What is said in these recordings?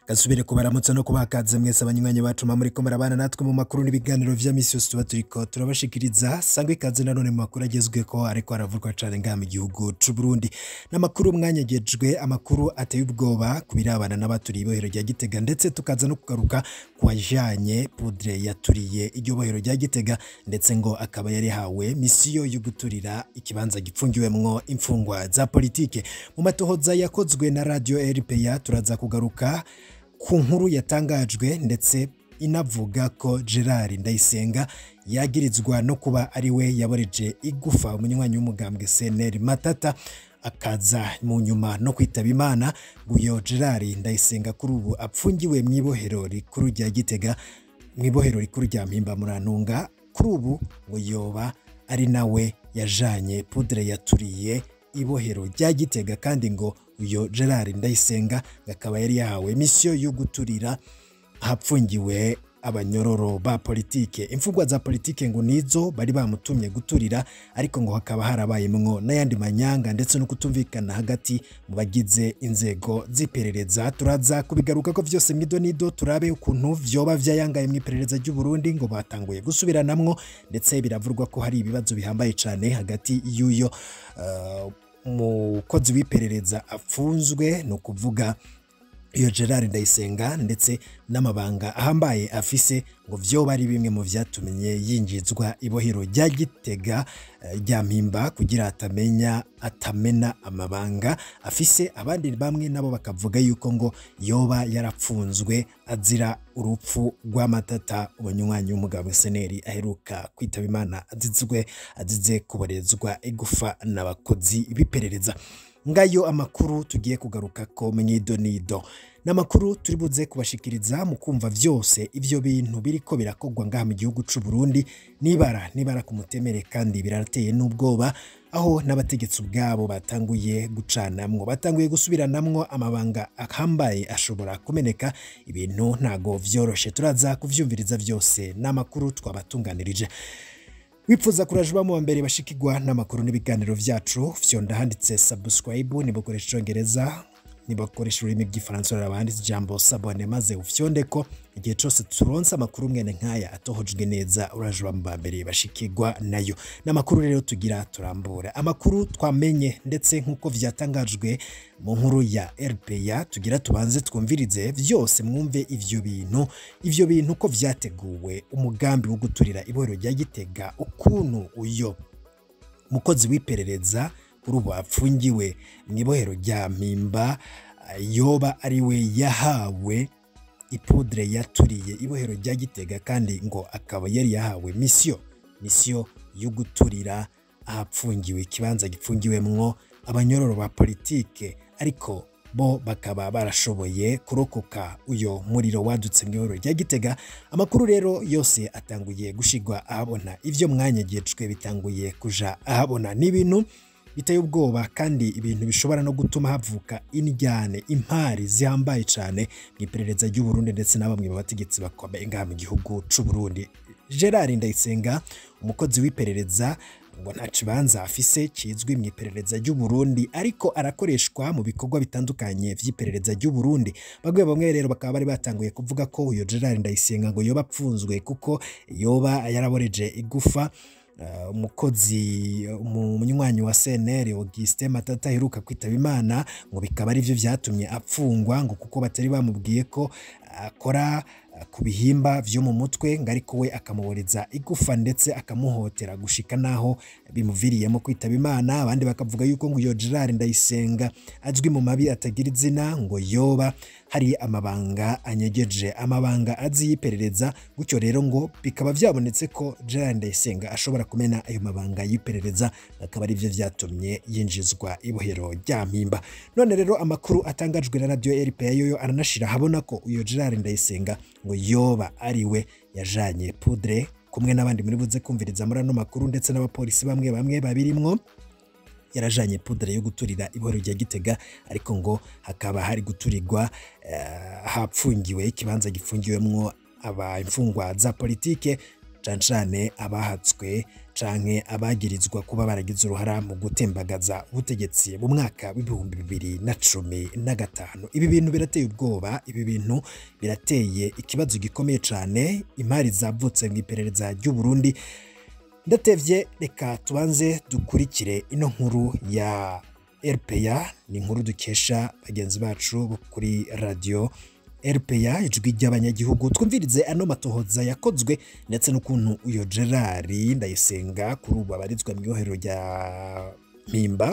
gasubire kubaramutsa no kubakaze mwese abanywanyi bacu muri ko murabana natwe mu makuru n'ibiganiro vya misi yose tuba turiko turabashikiriza sangwe ikaze nanone mu makuru agezweko ariko aravurwa cane ngaha mu gihugu c'u Burundi n'amakuru mwanyagejwe amakuru ateye ubwoba ku birabana n'abaturiye ibohero rya Gitega ndetse tukaza no kugaruka ku wajanye poudre yaturiye iryo bohero rya Gitega ndetse ngo akaba yari hawe misiyo yo guturira ikibanza gipfungiwemwo imfungwa za politike mu matohoza yakozwe na radio RPA turaza kugaruka ku nkuru yatangajwe ndetse inavuga ko Gerard Ndayisenga yagirizwa no kuba ari we yaboreje igufa umunywanyi w'umugambwe CNL Matata akaza mu nyuma no kwitaba Imana guyo Gerard Ndayisenga kuri ubu apfungiwe mu ibohero rikuru rya Gitega mu ibohero rikuru rya Mpimba Murantunga kuri ubu ngo yoba ari nawe yajanye poudre yaturiye ibohero rya Gitega kandi ngo uyo Gerard Ndayisenga akaba yari yahawe misiyo yo guturira ahapfungiwe abanyororo ba politike imfungwa za politike ngo nizo bari bamutumye guturira ariko ngo hakaba harabayemwo n'ayandi manyanga ndetse no kutumvikana hagati mu bagize inzego z'iperereza turaza kubigaruka ko vyose mwido nido turabe ukuntu vyoba vyayangaye mu iperereza ry'u Burundi ngo batanguye gusubiranamwo ndetse biravurwa ko hari ibibazo bihambaye cane hagati y'uyo uh, umukozi w'iperereza afunzwe ni ukuvuga iyo Gerard Ndayisenga ndetse n'amabanga ahambaye afise ngo vyoba ari bimwe mu vyatumye yinjizwa ibohero rya Gitega rya Mpimba kugira atamenya atamena amabanga afise abandi bamwe nabo bakavuga yuko ngo yoba yarapfunzwe azira urupfu rw'amatata umunywanyi w'umugabo seneri aheruka kwitaba Imana azizwe azize kuborezwa igufa n'abakozi b'iperereza ngayo amakuru tugiye kugaruka ko mwido nido n'amakuru turi buze kubashikiriza mu kumva vyose ivyo bintu biriko birakogwa ngaha mu gihugu c'u Burundi nibara nibara ku mutemere kandi birateye n'ubwoba aho n'abategetsi ubwabo batanguye gucanamwo batanguye gusubiranamwo amabanga ahambaye ashobora kumeneka ibintu ntago vyoroshe turaza kuvyumviriza vyose n'amakuru twabatunganirije wifuza kurajuba mu mbere bashikirwa n'amakuru n'ibiganiro vyacu fyonda handitse subscribe nibukoresha icongereza nibakoresha ururimi rw'ifaransa urabanditse ijambo sabone maze ufyonde ko igihe cyose turonse amakuru mwene nk'aya atohojwe neza urajuba mu mbere bashikirwa nayo n'amakuru rero tugira turambura amakuru twamenye ndetse nk'uko vyatangajwe mu nkuru ya RPA tugira tubanze twumvirize vyose mwumve ivyo bintu ivyo bintu ko vyateguwe umugambi wo guturira ibohero rya Gitega ukuntu uyo mukozi w'iperereza kuri ubu apfungiwe mu ibohero rya Mpimba yoba ari we yahawe ipudre yaturiye ibohero rya Gitega kandi ngo akaba yari yahawe misiyo misiyo yo guturira ahapfungiwe ikibanza gipfungiwemwo abanyororo ba politike ariko bo bakaba barashoboye kurokoka uyo muriro wadutse mu ihoro rya Gitega amakuru rero yose atanguye gushigwa ahabona ivyo mwanyegejwe bitanguye kuja ahabona n'ibintu biteye ubwoba kandi ibintu bishobora no gutuma havuka indyane impari zihambaye cyane mu iperereza ry'u Burundi ndetse na bamwe mu bategetsi bakomeye ngaha mu gihugu c'u Burundi Gerard Ndayisenga umukozi w'iperereza ngo nta kibanza afise kizwi mu iperereza ry'u Burundi ariko arakoreshwa mu bikorwa bitandukanye vy'iperereza ry'u Burundi bagwe bamwe rero bakaba bari batanguye kuvuga ko uyo Gerard Ndayisenga ngo yoba apfunzwe kuko yoba yaraboreje igufa umukozi umunywanyi wa CNL Augustin Matata aheruka kwitaba Imana ngo bikaba ari byo vyatumye apfungwa ngo kuko batari bamubwiye ko akora ku bihimba vyo mu mutwe ngo ariko we akamuboreza igufa ndetse akamuhotera gushika naho bimuviriyemo kwitaba Imana abandi bakavuga yuko ngo iyo Gerard Ndayisenga azwi mu mabi atagira izina ngo yoba hari amabanga anyegeje amabanga azi y'iperereza gutyo rero ngo bikaba vyabonetse ko Gerard Ndayisenga ashobora kumena ayo mabanga y'iperereza akaba ari byo vyatumye yinjizwa ibohero rya Mpimba none rero amakuru atangajwe na radio RPA yoyo aranashira habona ko uyo Gerard Ndayisenga ngo yoba ari we yajanye poudre kumwe n'abandi muri buze kumviriza muri ano makuru ndetse n'abapolisi bamwe bamwe babirimwo yarajanye poudre yo guturira ibohero rya Gitega ariko ngo hakaba hari guturirwa uh, hapfungiwe ikibanza gifungiwemwo aba imfungwa za politike cane cane abahatswe canke abagirizwa kuba baragize uruhara mu gutembagaza ubutegetsi mu mwaka w'ibihumbi bibiri na cumi na gatanu ibi bintu birateye ubwoba ibi bintu birateye ikibazo gikomeye cane imari zavutse mu iperereza ry'u Burundi ndatevye reka tubanze dukurikire ino nkuru ya RPA ni inkuru dukesha bagenzi bacu bo kuri radio RPA ijwi ry'abanyagihugu twumvirize ano matohoza yakozwe ndetse n'ukuntu uyo Gerard Ndayisenga kuri ubu abarizwa mu ibohero rya Mpimba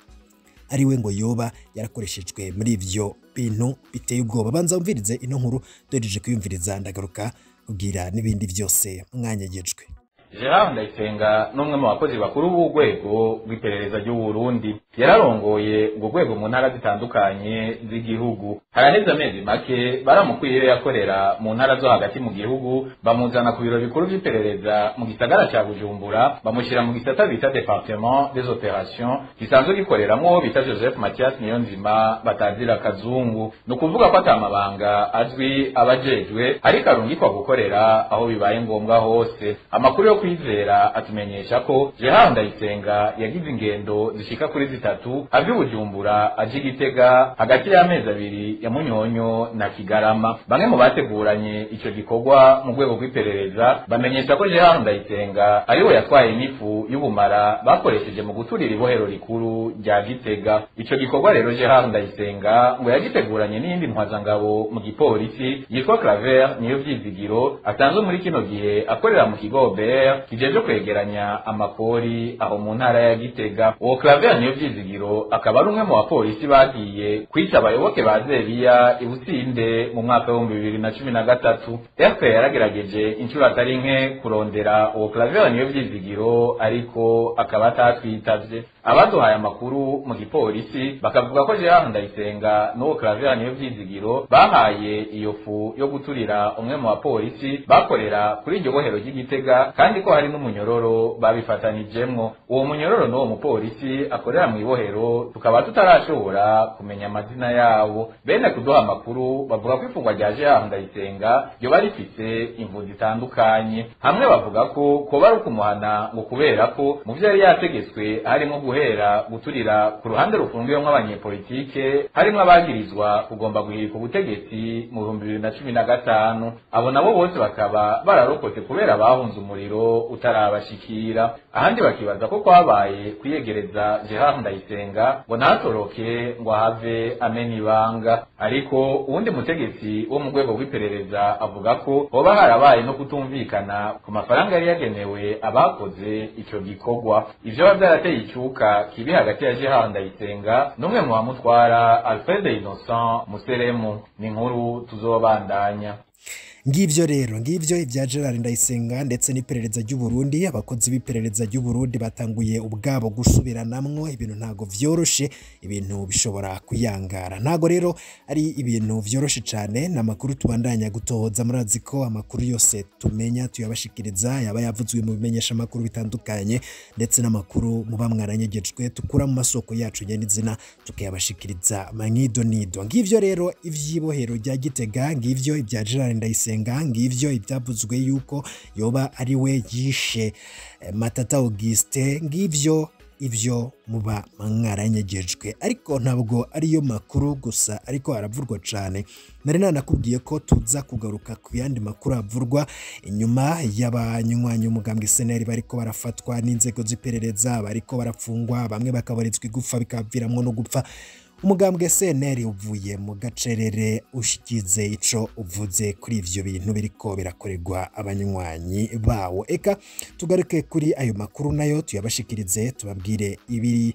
ariwe ngo yoba yarakoreshejwe muri ivyo bintu biteye ubwoba banza wumvirize ino nkuru duhereje kuyumviriza ndagaruka kugira n'ibindi byose mwanyagejwe Gerard Ndayisenga n'umwe mu bakozi bakuru b'urwego rw'iperereza ry'u Burundi yararongoye urwo rwego mu ntara zitandukanye z'igihugu haraheze amezi make baramukwiye yakorera mu ntara zo hagati mu gihugu bamuzana ku biro bikuru by'iperereza mu gisagara ca Bujumbura bamushyira mu gisata bita Departement des Opérations gisanzwe gikoreramwo bita Joseph Mathias Niyonzima batazira kazungu ni ukuvuga ko atamabanga azwi abajejwe ariko arungikwa gukorera aho bibaye ngombwa hose amakuru yo kwizera atumenyesha ko Gerard Ndayisenga yagize ingendo zishika kuri zitatu ava i Bujumbura aje Gitega hagati y'amezi abiri ya Munyonyo na Kigarama bamwe mu bateguranye ico gikorwa mu rwego rw'iperereza bamenyesha ko Gerard Ndayisenga ariwe yatwaye n'ifu y'ubumara bakoresheje mu guturira ibohero rikuru rya Gitega ico gikorwa rero Gerard Ndayisenga ngo yagiteguranye n'iyindi ntwazangabo mu gipolisi yitwa Claver niyo vyizigiro atanzwe muri kino gihe akorera mu kigo BR kijeje kwegeranya amakori aho mu ntara ya Gitega uwo Claver niyo vyizigiro akaba ari umwe mu bapolisi bagiye kwica abayoboke ba Zebiya i Businde mu mwaka w'ibihumbi bibiri na cumi na gatatu FPR yaragerageje inshuro atari nke kurondera uwo Claver niyo vyizigiro ariko akaba atatwitavye abaduhaye amakuru mu gipolisi bakavuga ko Gerard Ndayisenga n'uwo Claver niyo vyizigiro bahaye iyo fu yo guturira umwe mu bapolisi bakorera kuri iryo bohero ry'Igitega kandi ko hari n'umunyororo babifatanijemwo uwo munyororo n'uwo mupolisi akorera mu ibohero tukaba tutarashobora kumenya amazina yabo bene kuduha amakuru bavuga ko ifungwa rya Gerard Ndayisenga ryoba rifise imvu zitandukanye hamwe bavuga ko koba ari ukumuhana ngo kubera ko mu vyo yari yategetswe harimo guhera guturira ku ruhande rufungiwemwo abanyepolitike harimwo abagirizwa kugomba guhirika ubutegetsi mu bihumbi bibiri na cumi na gatanu abo nabo bose bakaba bararokotse kubera bahunze umuriro utarabashikira ahandi bakibaza ko kwabaye kwiyegereza Gerard Ndayisenga ngo ntatoroke ngo ahave amena ibanga ariko uwundi mutegetsi wo mu rwego rw'iperereza avuga ko hoba harabaye no kutumvikana ku mafaranga yari yagenewe abakoze ico gikorwa ivyo biba vyarateye icuka kibi hagati ya Gerard Ndayisenga n'umwe mu bamutwara Alfred Innocent Museremu ni inkuru tuzobandanya ngivyo rero ngivyo ibya Gerard Ndayisenga ndetse n'iperereza ry'u Burundi abakozi b'iperereza ry'u Burundi batanguye ubwabo gusubiranamwo ibintu ntago vyoroshe ibintu bishobora kuyangara ntago rero ari ibintu vyoroshe cyane n'amakuru tubandanya gutohoza murazi ko amakuru yose tumenya tuyabashikiriza yaba yavuzwe mu bimenyesha amakuru bitandukanye ndetse n'amakuru muba mwaranyegejwe tukura mu masoko yacu nyenizina tukayabashikiriza manyido nido ngivyo rero ivyibohero rya Gitega ngivyo ibya Gerard Ndayisenga ngivyo ibyavuzwe yuko yoba ari we yishe Matata Auguste ngivyo ibyo muba mwaranyegejwe ariko ntabwo ariyo makuru gusa ariko haravurwa cyane nari nanakubwiye ko tuza kugaruka ku yandi makuru avurwa inyuma y'abanywanyi umugambwe seneri bariko barafatwa n'inzego z'iperereza bariko barafungwa bamwe bakabarizwa igufa bikaviramo no gupfa umugambwe seneri uvuye mu gacerere ushikize ico uvuze kuri ivyo bintu biriko birakorerwa abanywanyi bawo eka tugaruke kuri ayo makuru nayo tuyabashikirize tubabwire ibiri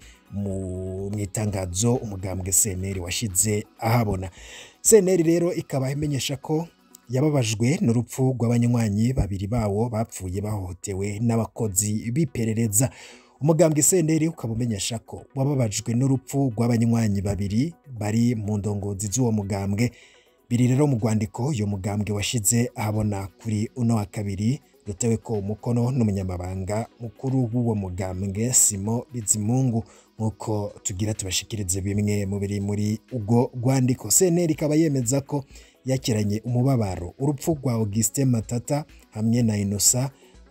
mu itangazo umugambwe seneri washize ahabona seneri rero ikaba imenyesha ko yababajwe n'urupfu rw'abanywanyi babiri bawo bapfuye bahohotewe n'abakozi b'iperereza umugambwe senderi ukaba umenyesha ko wababajwe n'urupfu rw'abanywanyi babiri bari mu ndongozi z'uwo mugambwe biri rero mu rwandiko uyu mugambwe washize ahabona kuri uno wa kabiri rutewe ko umukono n'umunyamabanga mukuru w'uwo mugambwe simo bizimungu nk'uko tugira tubashikirize bimwe mu biri muri ubwo rwandiko senteri ikaba yemeza ko yakiranye umubabaro urupfu rwa augustin matata hamwe na inosa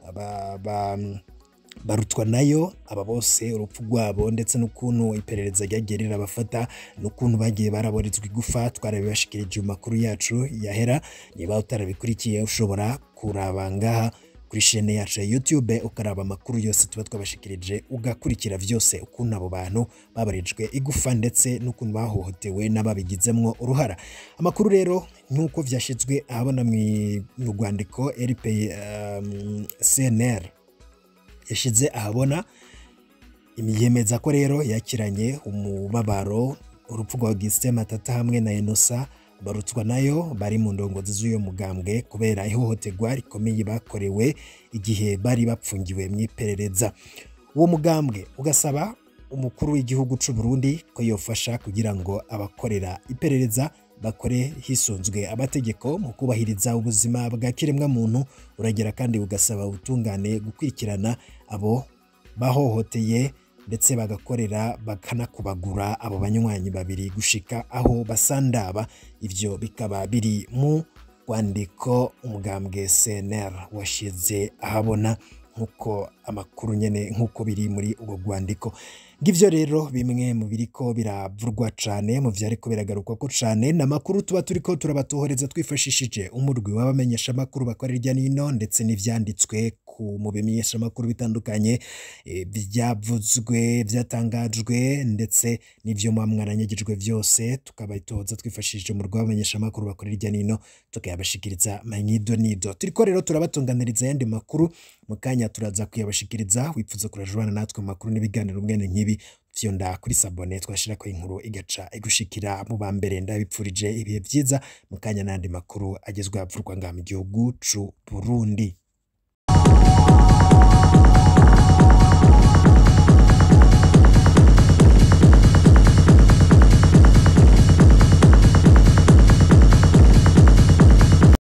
aba- ba- barutwa nayo aba bose urupfu rwabo ndetse n'ukuntu iperereza ryagiye rirabafata n'ukuntu bagiye baraborezwa igufa twarabibashikirije mu makuru yacu yahera niba utarabikurikiye ushobora kuraba ngaha kuri shene yacu ya YouTube ukaraba amakuru yose tuba twabashikirije ugakurikira vyose ukuntu abo bantu babarijwe igufa ndetse n'ukuntu bahohotewe n'ababigizemwo uruhara amakuru rero nk'uko vyashizwe ahabona mwi- mu rwandiko RP um, CNR yashize ahabona yemeza ko rero yakiranye umubabaro urupfu rwa Augustin Matata hamwe na Enosa barutswa nayo bari mu ndongozi z'uyo mugambwe kubera ihohoterwa rikomeye bakorewe igihe bari bapfungiwe mu iperereza uwo mugambwe ugasaba umukuru w'igihugu c'u Burundi ko yofasha kugira ngo abakorera iperereza bakore hisunzwe amategeko mu kubahiriza ubuzima bwa kiremwa muntu uragera kandi ugasaba ubutungane gukurikirana abo bahohoteye ndetse bagakorera bakanakubagura abo banywanyi babiri gushika aho basandaba ivyo bikaba biri mu rwandiko umugambwe CNR washize ahabona nk'uko amakuru nyene nk'uko biri muri ubwo rwandiko ngivyo rero bimwe mu biriko biravurwa cane mu vyariko biragarukwako cane n'amakuru tuba turiko turabatohoreza twifashishije umurwi w'abamenyesha amakuru bakora hirya n'ino ndetse n'ivyanditswe ku mu bimenyesha amakuru bitandukanye eh, vyavuzwe vyatangajwe ndetse n'ivyo muba mwaranyagijwe vyose tukabitoza twifashishije umurwi w'abamenyesha amakuru bakora hirya n'ino tukayabashikiriza manyido nido turiko rero turabatunganiriza ayandi makuru mu kanya turaza kuyabashikiriza wifuza kurajubana natwe mu makuru n'ibiganiro mwene nk'ibi vyonda kuri sabone twashirako inkuru igaca igushikira mu ba mbere ndabipfurije ibihe vyiza mu kanya n'andi makuru agezwe avurwa ngaha mu gihugu c'u Burundi